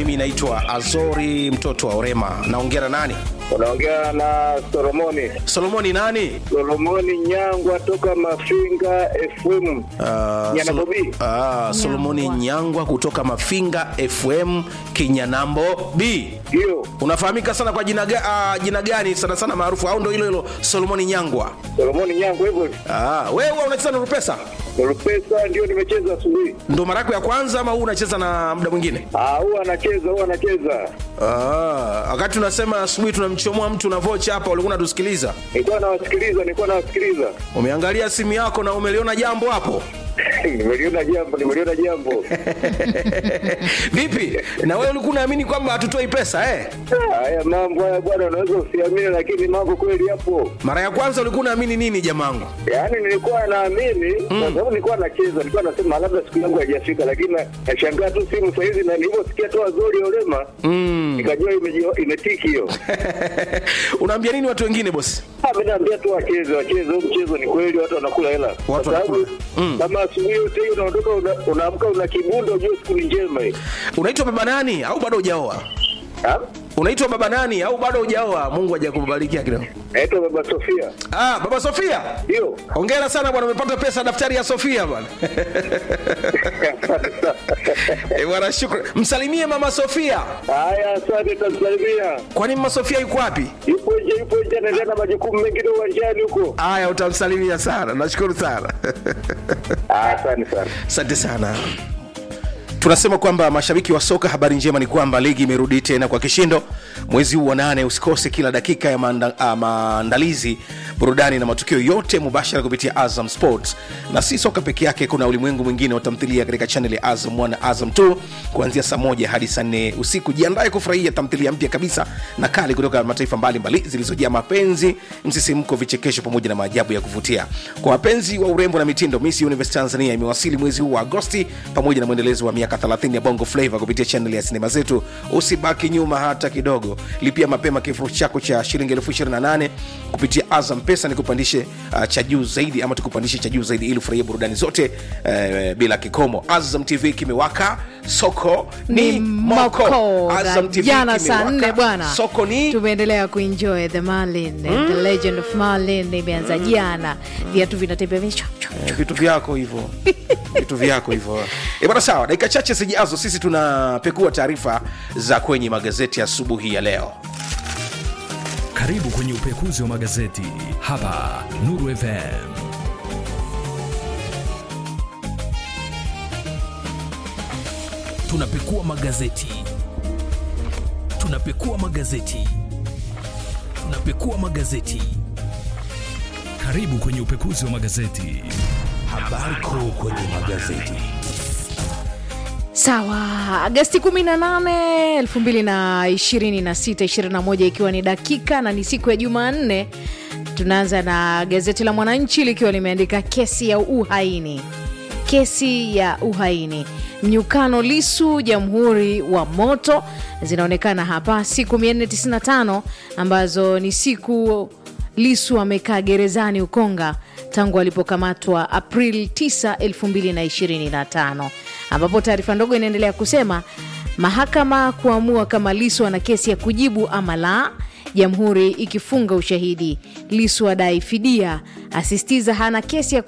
mimi naitwa Azori mtoto wa Orema. Naongea na nani? Unaongea na Solomoni Solomoni nani? Solomoni Nyangwa toka Mafinga FM Ah, Nyana Solo- Bobi. ah, Solomoni Nyangwa kutoka Mafinga FM Kinyanambo B. Ndio Unafahamika sana kwa jina, ga, ah, jina gani sana sana maarufu au ndo hilo hilo Solomoni Nyangwa? Solomoni Nyangwa hivyo. Ah, wewe huwa unacheza na Rupesa? Rupesa ndio nimecheza asubuhi. Ndo mara yako ya kwanza ama huu unacheza na muda mwingine? Ah, huwa anacheza, huwa anacheza. Ah, wakati unasema asubuhi tunamchomoa mtu na vocha hapa, ulikuwa unatusikiliza. Nilikuwa nawasikiliza, nilikuwa nawasikiliza. Umeangalia simu yako na umeliona jambo hapo? nimeliona jambo, nimeliona jambo. Vipi? Na wewe ulikuwa unaamini kwamba hatutoi pesa eh? Haya mambo haya bwana, unaweza usiamini, lakini mambo kweli yapo. Mara ya kwanza ulikuwa unaamini nini jamangu? Yaani nilikuwa naamini kwa sababu nilikuwa nacheza, nilikuwa nasema labda siku yangu haijafika, lakini na- nashangaa tu simu saa hizi, na nilivyosikia tu Azori Olema nikajua imeji- imetiki hiyo. Unaambia nini watu wengine bosi? Ah, mimi naambia tu wacheze, wacheze huu mchezo, ni kweli watu wanakula hela, kwa sababu wanakula. Mm. kama asubuhi yote hiyo unaondoka, una- unaamka una kibundo, ujue siku ni njema hii. Unaitwa baba nani au bado hujaoa? Ah? Unaitwa baba nani au bado hujaoa? Mungu hajakubarikia kidogo. Naitwa Baba Sofia, Ah, baba Sofia. ndio Hongera sana bwana, umepata pesa daftari ya Sofia bwana. Eh, bwana shukrani. Msalimie mama Sofia. Haya, asante, tamsalimia. Kwani mama Sofia yuko wapi? Yupo nje, yupo nje, anaendelea na majukumu mengine uwanjani huko. Haya, utamsalimia sana. Nashukuru sana. Ah, Asante sana. Asante sana. Tunasema kwamba mashabiki wa soka, habari njema ni kwamba ligi imerudi tena kwa kishindo mwezi huu wa nane. Usikose kila dakika ya maanda, ah, maandalizi, burudani na matukio yote mubashara kupitia Azam Sports. Na si soka peke yake, kuna ulimwengu mwingine wa tamthilia katika chaneli ya Azam 1 na Azam 2 kuanzia saa moja hadi saa nne usiku. Jiandae kufurahia tamthilia mpya kabisa na kali kutoka mataifa mbalimbali zilizojaa mapenzi, msisimko, vichekesho pamoja na maajabu ya kuvutia. Kwa wapenzi wa urembo na mitindo, Miss Universe Tanzania imewasili mwezi huu wa Agosti pamoja na mwendelezo wa miaka 30 ya Bongo Flava kupitia chaneli ya sinema zetu. Usibaki nyuma hata kidogo, lipia mapema kifurushi chako cha shilingi elfu 28 kupitia Azam Pesa ni kupandishe uh, cha juu zaidi ama tukupandishe cha juu zaidi ili ufurahie burudani zote uh, bila kikomo. Azam TV kimewaka, soko ni, ni moko. moko Azam Na TV jana saa kimewaka, nne bwana soko ni tumeendelea kuenjoy the Marlin the legend of Marlin imeanza jana viatu vinatembea vichwa Eh, vitu vyako hivyo vitu vyako hivyo e bwana sawa dakika chache zijazo sisi tunapekua taarifa za kwenye magazeti asubuhi ya leo Karibu kwenye upekuzi wa magazeti hapa Nuru FM. Tunapekua magazeti, tunapekua magazeti, tunapekua magazeti. Karibu kwenye upekuzi wa magazeti. Habari kuu kwenye magazeti. sawa agasti 18 2026 21 ikiwa ni dakika na ni siku ya jumanne tunaanza na gazeti la mwananchi likiwa limeandika kesi ya uhaini kesi ya uhaini mnyukano lisu jamhuri wa moto zinaonekana hapa siku 495 ambazo ni siku lisu amekaa gerezani ukonga tangu alipokamatwa april 9 2025 ambapo taarifa ndogo inaendelea kusema mahakama kuamua kama lisu ana kesi ya kujibu ama la jamhuri ikifunga ushahidi lisu adai fidia asisitiza hana kesi ya